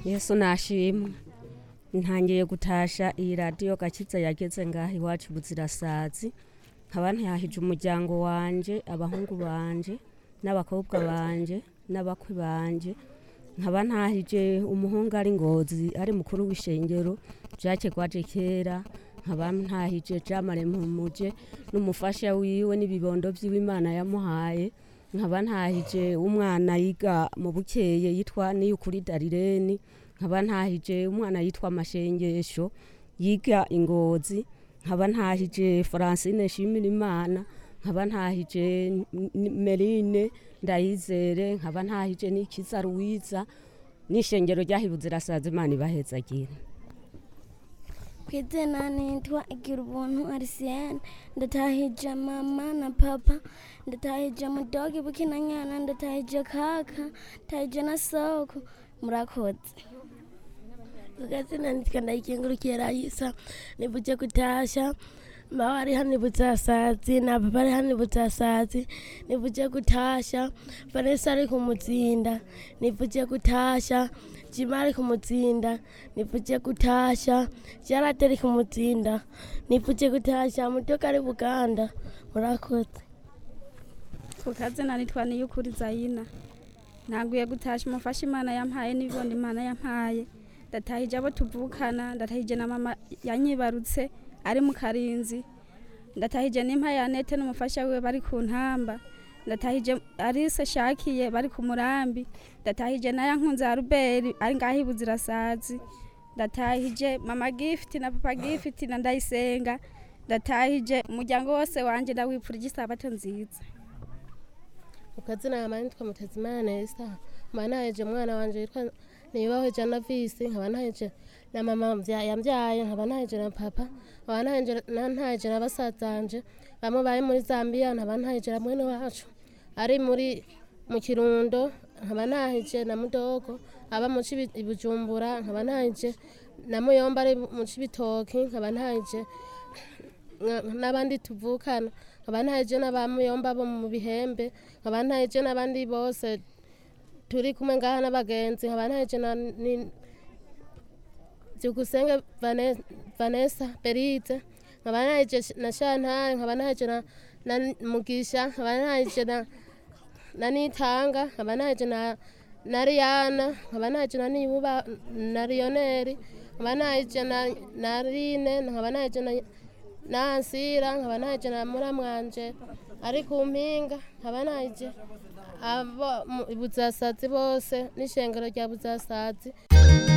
yesu nashimwe ntangiye gutasha iyi radiyo gakiza yageze ngaho iwacu buzirasazi nkaba ntihahije umuryango wanje abahungu banje n'abakobwa banje n'abakwe banje nkaba ntahije umuhungu ari ngozi ari mukuru w'ishengero jacques gwaje kera nkaba ntahije jamare mpumuje n'umufasha wiwe n'ibibondo vy'imana yamuhaye nkaba ntahije umwana yiga mu bukeye yitwa niyukuri darireni nkaba ntahije umwana yitwa mashengesho yiga ingozi nkaba ntahije francine shimira imana nkaba ntahije N- merine ndayizere nkaba ntahije n'ikiza ruwiza n'ishengero ryahibuze irasaza imana ibahezagira kwizina nitwa igira ubuntu arisiyene ndatahije mama na papa ndatahije mudogi bukinanyana ndatahije kaka ndatahije na soko murakoze Gazina nitwa ndayikengurukiye Raisa nivuje kutasha mama ari hano ibutsasazi na papa ari hano ibutsasazi nivuje kutasha Vanessa ari kumutsinda nivuje kutasha Jima ari kumutsinda nivuje kutasha Jarate ari kumutsinda nivuje kutasha Mutoka ari Buganda murakoze ku kazina nitwa niyukuri zayina ntanguye gutasha umufasha imana yampaye n'ibibondo imana yampaye ndatahije abo tuvukana ndatahije na mama yanyibarutse ari mu karinzi ndatahije n'impa ya nete n'umufasha wiwe bari ku ntamba ndatahije arise shakiye bari ku murambi ndatahije na yankunze ya ruberi ari ngaho ibuzirasazi ndatahije mama gifiti na papa gifiti na ndayisenga ndatahije umuryango wose wanje ndawipfurije isabato nziza ukazina yama nitwa mutezimana nesa nkaba ntaheje umwana wanje yitwa nibaho jana visi nkaba ntaheje na mama mvya- yambyaye nkaba ntaheje na papa nkaba ntaheje na- ntaheje na basazanje bamwe bari muri zambia nkaba ntaheje na mwene wacu ari muri mu kirundo nkaba ntaheje na mudogo aba mu Cibi- i bujumbura nkaba ntaheje na muyomba ari mu cibitoki nkaba ntaheje nka- n'abandi tuvukana nkaba ntaheje n'abamuyomba bo mu bihembe nkaba ntaheje n'abandi bose turi kumwe ngaha n'abagenzi nkaba ntaheje na ni- byukusenge Vane- vanessa beride nkaba ntaheje na shantare nkaba ntaheje na na mugisha nkaba ntaheje na na nitanga nkaba ntaheje na na riyana nkaba ntaheje na nibuba na riyoneri nkaba ntaheje na na rine nkaba ntaheje na nansira nkaba ntaheje na muramwanje ari ku mpinga nkaba ntaheje abo mu- buzasazi bose n'ishengero rya buzasazi